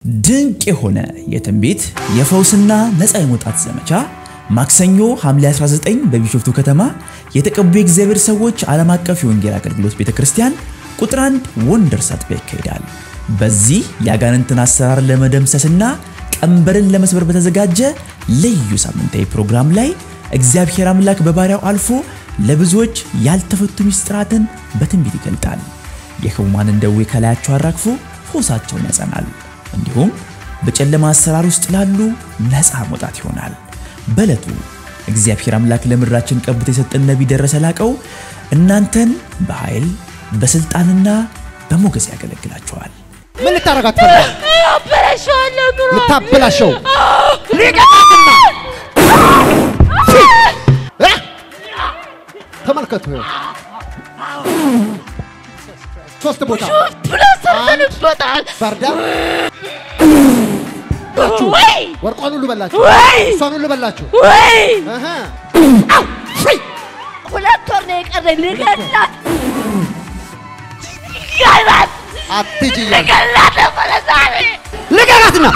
ድንቅ የሆነ የትንቢት የፈውስና ነፃ የመውጣት ዘመቻ ማክሰኞ ሐምሌ 19 በቢሾፍቱ ከተማ የተቀቡ የእግዚአብሔር ሰዎች ዓለም አቀፍ የወንጌል አገልግሎት ቤተ ክርስቲያን ቁጥር አንድ ወንደርስ አጥቢያ ይካሄዳል። በዚህ የአጋንንትን አሰራር ለመደምሰስና ቀንበርን ለመስበር በተዘጋጀ ልዩ ሳምንታዊ ፕሮግራም ላይ እግዚአብሔር አምላክ በባሪያው አልፎ ለብዙዎች ያልተፈቱ ምስጢራትን በትንቢት ይገልጣል። የሕሙማንን ደዌ ከላያቸው አራግፎ ፈውሳቸውን ያጸናል። እንዲሁም በጨለማ አሰራር ውስጥ ላሉ ነፃ መውጣት ይሆናል። በዕለቱ እግዚአብሔር አምላክ ለምድራችን ቀብቶ የሰጠን ነቢይ ደረሰ ላቀው እናንተን በኃይል በስልጣንና በሞገስ ያገለግላቸዋል። ምን ልታረጋት ፈልጋል? አበላሸዋለሁ ኑሮ ልታበላሸው ሊቀጣትና እ? ተመልከቱ ይኸው ሶስት ቦታ ብሎ ሰርተንበታል። ባርዳ ወይ ወርቋን ሁሉ በላችሁ፣ ወይ እሷን ሁሉ በላችሁ። ወይ እህ ሁለት ወር ነው የቀረኝ ልገላት ገላት አትሂጂ እያለ ገላት ነበረ ዛሬ ልቀቃትና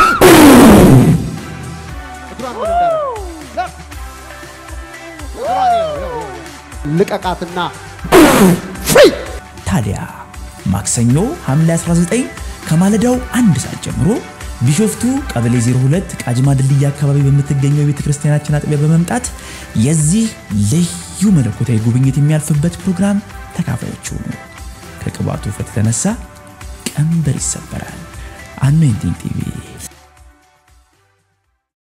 እግሯን ወደ እንዳደረገ እግሯን ይኸው፣ ይኸው፣ ይኸው። ልቀቃትና ፍይ ታዲያ ማክሰኞ ሐምሌ 19 ከማለዳው አንድ ሰዓት ጀምሮ ቢሾፍቱ ቀበሌ 02 ቃጂማ ድልድይ አካባቢ በምትገኘው የቤተ ክርስቲያናችን አጥቢያ በመምጣት የዚህ ልዩ መለኮታዊ ጉብኝት የሚያልፍበት ፕሮግራም ተካፋዮች ሁኑ። ከቅባቱ ውፍረት የተነሳ ቀንበር ይሰበራል። አኖይንቲንግ ቲቪ